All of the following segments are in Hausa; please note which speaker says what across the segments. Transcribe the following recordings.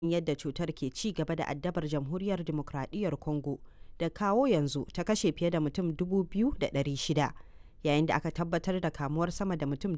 Speaker 1: yadda cutar ke ci gaba da addabar jamhuriyar demokradiyyar congo da kawo yanzu ta kashe fiye da mutum 2,600 yayin da aka tabbatar da kamuwar sama da mutum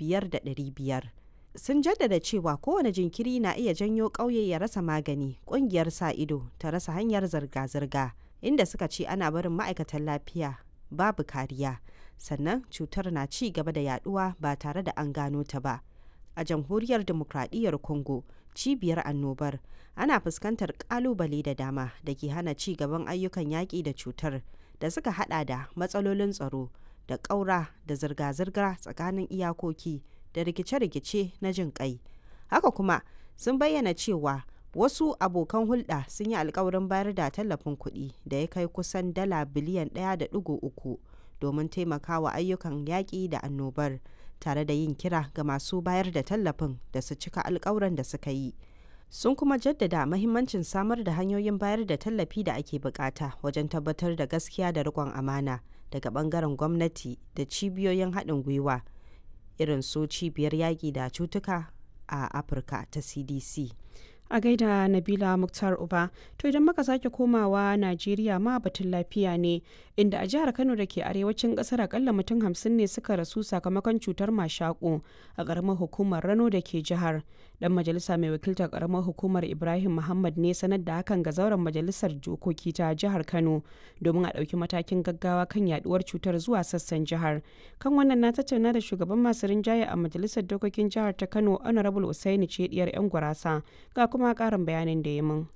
Speaker 1: 5,500 sun jaddada cewa kowane jinkiri na iya janyo ƙauye ya rasa magani ƙungiyar sa ido ta rasa hanyar zirga-zirga inda suka ce ana barin ma'aikatan lafiya babu kariya sannan cutar na ci gaba da yaduwa ba tare da an gano ta ba a jamhuriyar demokradiyyar congo cibiyar annobar ana fuskantar kalubale da dama da ke hana ci gaban ayyukan yaƙi da cutar da suka hada da matsalolin tsaro da ƙaura da zirga-zirga tsakanin iyakoki da rikice-rikice na jin kai haka kuma sun bayyana cewa wasu abokan hulɗa sun yi alkawarin bayar da tallafin kuɗi da ya kai kusan dala biliyan 1.3 domin taimakawa ayyukan yaƙi da annobar tare da yin kira ga masu bayar da tallafin da su cika alkawuran da suka yi sun kuma jaddada mahimmancin samar da hanyoyin bayar da tallafi da ake bukata wajen tabbatar da gaskiya da riƙon amana daga bangaren gwamnati da cibiyoyin haɗin gwiwa irin su cibiyar yaƙi da cutuka a afirka ta cdc
Speaker 2: a gaida nabila muktar uba to idan muka sake komawa najeriya ma batun lafiya ne inda a jihar kano da ke arewacin kasar akalla mutum hamsin ne suka rasu sakamakon cutar mashaƙo a ƙaramar hukumar rano da ke jihar dan majalisa mai wakiltar ƙaramar hukumar ibrahim muhammad ne sanar da hakan ga zauren majalisar dokoki ta jihar kano domin a ɗauki matakin gaggawa kan yaduwar cutar zuwa sassan jihar kan wannan na tattauna da shugaban masu rinjaye a majalisar dokokin jihar ta kano honorable usaini ce diyar yan gurasa ga kuma karin bayanin da ya min.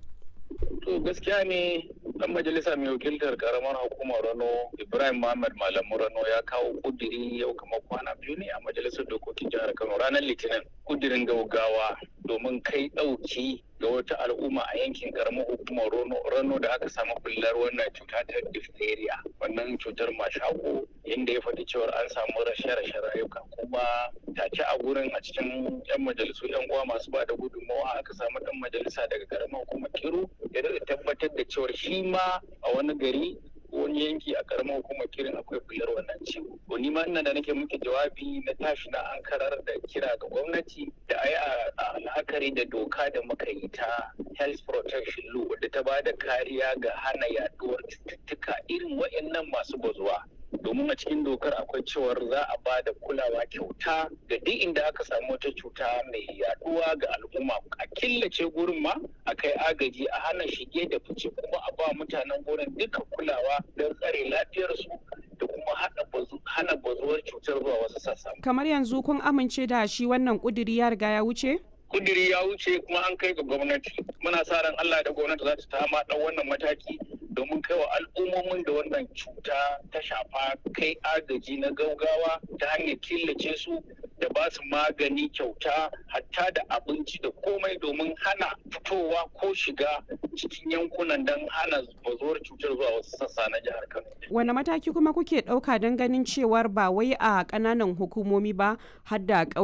Speaker 3: To gaskiya ne dan majalisa mai wakiltar karamar hukumar Rano Ibrahim Muhammad Malamu Rano ya kawo kudiri yau kamar kwana biyu ne a majalisar dokokin jihar Kano ranar Litinin kudirin gaugawa domin kai ɗauki ga wata al'umma a yankin karamar hukumar Rano da aka samu bullar wannan cuta ta diphtheria wannan cutar mashako inda ya faɗi cewar an samu rashe-rashe rayuka kuma take a gurin a cikin 'yan majalisu 'yan uwa masu ba da gudunmawa aka samu ɗan majalisa daga karamar hukumar Kiru ya tabbatar da cewar shi ma a wani gari wani yanki a karamar hukumar kirin akwai bular wannan ciwo. To ni ma ina da nake muke jawabi na tashi na an karar da kira ga gwamnati da a yi la'akari da doka da muka yi ta health protection law wadda ta ba da kariya ga hana yaduwar cututtuka irin waɗannan masu bazuwa. domin a cikin dokar akwai cewar za a ba da kulawa kyauta ga duk inda aka samu wata cuta mai yaduwa ga al'umma a killace gurin ma a kai agaji a hana shige da fice kuma a ba mutanen gurin duka kulawa don tsare lafiyarsu da kuma hana bazuwar cutar zuwa wasu sassa.
Speaker 2: kamar yanzu kun amince da shi wannan kuduri ya riga ya wuce?
Speaker 3: kudiri ya wuce kuma an kai ga gwamnati muna sa ran Allah da gwamnati za ta tama dan wannan mataki domin kai wa al'ummomin da wannan cuta ta shafa kai agaji na gaugawa ta hanyar killace su da ba su magani kyauta hatta da abinci da komai domin hana fitowa ko shiga cikin yankunan don hana bazuwar cutar zuwa wasu sassa na jihar Kano.
Speaker 2: Wane mataki kuma kuke ɗauka don ganin cewar ba wai a ƙananan hukumomi ba har da